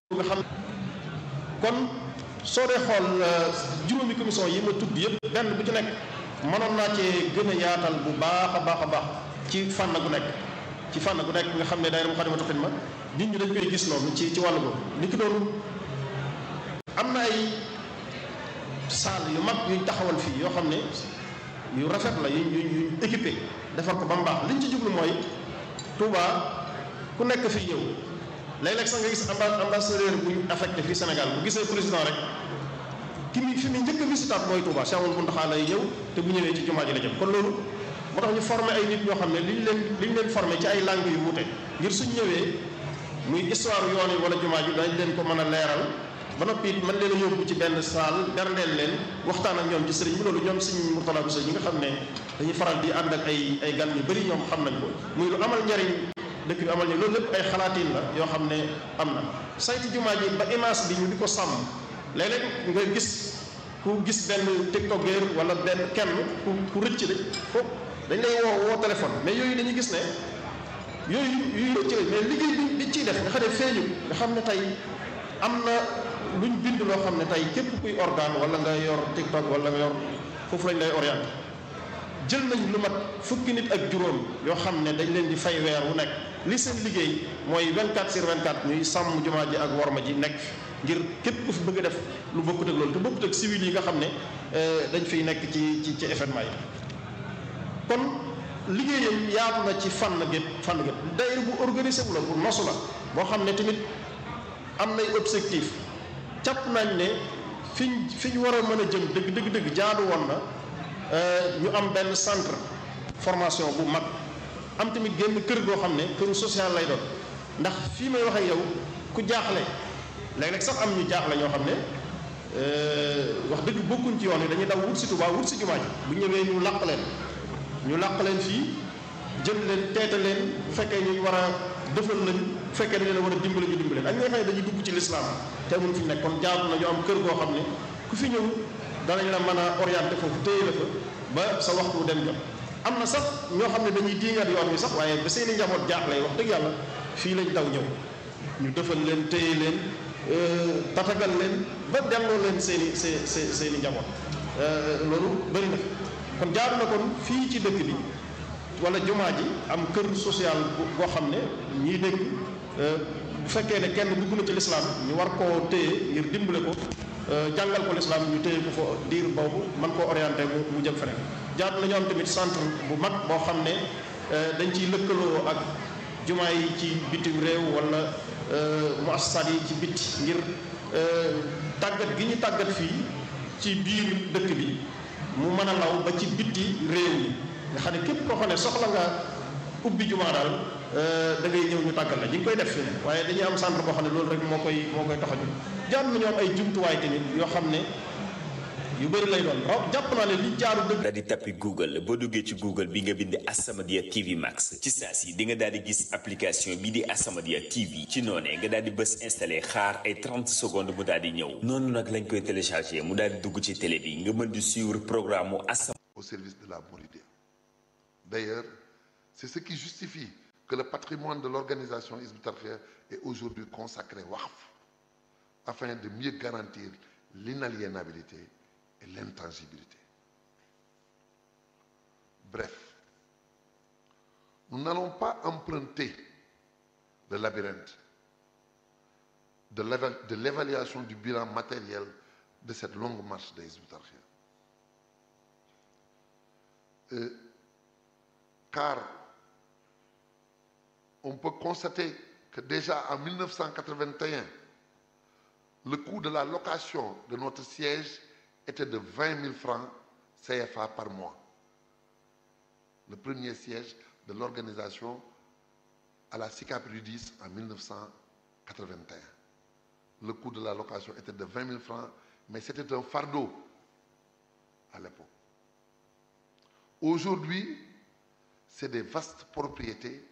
nga xam kon soo dee xool juróomi commission yi ma tudd yëpp benn bu ci nekk mënoon naa cee gën a yaatal bu baax a baax a baax ci fànn gu nekk ci fànn gu nekk nga xam ne daayira Moukhaddamatoul Khidma nit ñi dañ koy gis noonu ci ci wàllu boobu ni ki doon am na ay salle yu mag yuñ taxawal fii yoo xam ne yu rafet la yuñ yuñ yuñ équipé defar ko ba mu baax liñ ci jublu mooy Touba ku nekk fii ñëw léeg-léeg sax nga gis ambassadeur bu ñu affecté fii Sénégal bu gisee président rek ki mi fi mu njëkk a visitaat mooy Touba Cheikh Amadou Mountakha lay ñëw te bu ñëwee ci jumaa ji la jëm kon loolu moo tax ñu formé ay nit ñoo xam ne li ñu leen li ñu leen formé ci ay langues yu wuute ngir suñ ñëwee muy histoire yoon yi wala jumaa ji dañ leen ko mën a leeral ba noppi it mën leen a yóbbu ci benn salle berndeel leen waxtaan ak ñoom ci sëriñ bi loolu ñoom sëriñ Mourtala Bousso ñi nga xam ne dañuy faral di ànd ak ay ay gan yu bëri ñoom xam nañ ko muy lu amal njariñ dëkk bi amal ñu loolu lépp ay xalaatin la yoo xam ne am na sayti jumaa ji ba image bi ñu di ko sàmm léeg-léeg nga gis ku gis benn tiktokeur wala benn kenn ku ku rëcc de foofu dañ lay woo woo téléphone mais yooyu dañuy gis ne yooyu yuy rëcc la mais liggéey bi bi ciy def nga xam ne feeñu nga xam ne tey am na luñ bind loo xam ne tey képp kuy organe wala nga yor tiktok wala nga yor foofu lañ lay orienté jël nañ lu mat fukki nit ak juróom yoo xam ne dañ leen di fay weer wu nekk li seen liggéey mooy 24 sur 24 ñuy sàmm jumaa ji ak worma ji nekk ngir képp ku fi bëgg a def lu bokkut ak loolu te bokkut ak civil yi nga xam ne dañ fiy nekk ci ci ci événement yi kon liggéeyam yaatu na ci fànn gépp fànn gépp daayira bu organisé wu la bu nosu la boo xam ne tamit am nay objectif jàpp nañ ne fiñ fi ñu war a mën a jëm dëgg dëgg dëgg jaadu woon na ñu am benn centre formation bu mag am tamit génn kër goo xam ne këru social lay doon ndax fii may wax ak yow ku jaaxle léeg-léeg sax am ñu jaaxle ñoo xam ne wax dëgg bokkuñ ci yoon yi dañuy daw wut si Tuubaa wut si jumaa ji bu ñëwee ñu làq leen ñu làq leen fii jël leen teete leen bu fekkee ñu war a defal lañ bu fekkee dañu leen war a dimbale ñu dimbale ak ñi nga xam ne dañuy dugg ci lislaam te mun fi nekk kon jaadu na ñu am kër goo xam ne ku fi ñëw danañ la mën a orienté foofu téye la fa ba sa waxtu dem jot am na sax ñoo xam ne dañuy diingat yoon wi sax waaye ba seeni njaboot jaaxle wax dëgg yàlla fii lañ daw ñëw ñu defal leen téye leen tatagal leen ba delloo leen seeni see see seeni njaboot loolu bëri na kon jaadu na kon fii ci dëkk bi wala jumaa ji am kër social boo xam ne ñii dégg bu fekkee ne kenn dugg na ci lislaam ñu war koo téye ngir dimbale ko jàngal ko lislaam ñu téye ko fa diir boobu man koo orienté mu mu jëm feneen jaadu nañu am tamit centre bu mag boo xam ne dañ ciy lëkkaloo ak jumaa yi ci bitim réew wala muassasaat yi ci bitti ngir tàggat gi ñu tàggat fii ci biir dëkk bi mu mën a law ba ci bitti réew mi nga xam ne képp koo xam ne soxla nga ubbi jumaa daal da ngay ñëw ñu tàggal la ñu ngi koy def fi ne waaye dañuy am centre boo xam ne loolu rek moo koy moo koy tax a jóg jaar nañu am ay jumtuwaay tamit yoo xam ne yu bëri lay doon raw jàpp naa ne li jaaru dëgg daal di tappi Google boo duggee ci Google bi nga bind As-Samadiyya TV Max ci saa si di nga daal di gis application bi di As-Samadiyya TV ci noonee nga daal di bës installé xaar ay 30 secondes mu daal di ñëw noonu nag lañ koy téléchargé mu daal di dugg ci télé bi nga mën di suivre programme mu As au service de la Mouridiyya d'ailleurs c'est ce qui justifie que le patrimoine de l'organisation Hizbut Tarqiyyah est aujourd'hui consacré waqf afin de mieux garantir l'inaliénabilité et l'intangibilité. Bref, nous n'allons pas emprunter le labyrinthe de l'éva- de l'évaluation du bilan matériel de cette longue marche des Hizbut Tarqiyyah. Euh, car on peut constater que déjà en 1981, le coût de la location de notre siège était de 20 000 francs CFA par mois. Le premier siège de l'organisation à la SICAP Rudis en 1981. Le coût de la location était de 20 000 francs, mais c'était un fardeau à l'époque. Aujourd'hui, c'est des vastes propriétés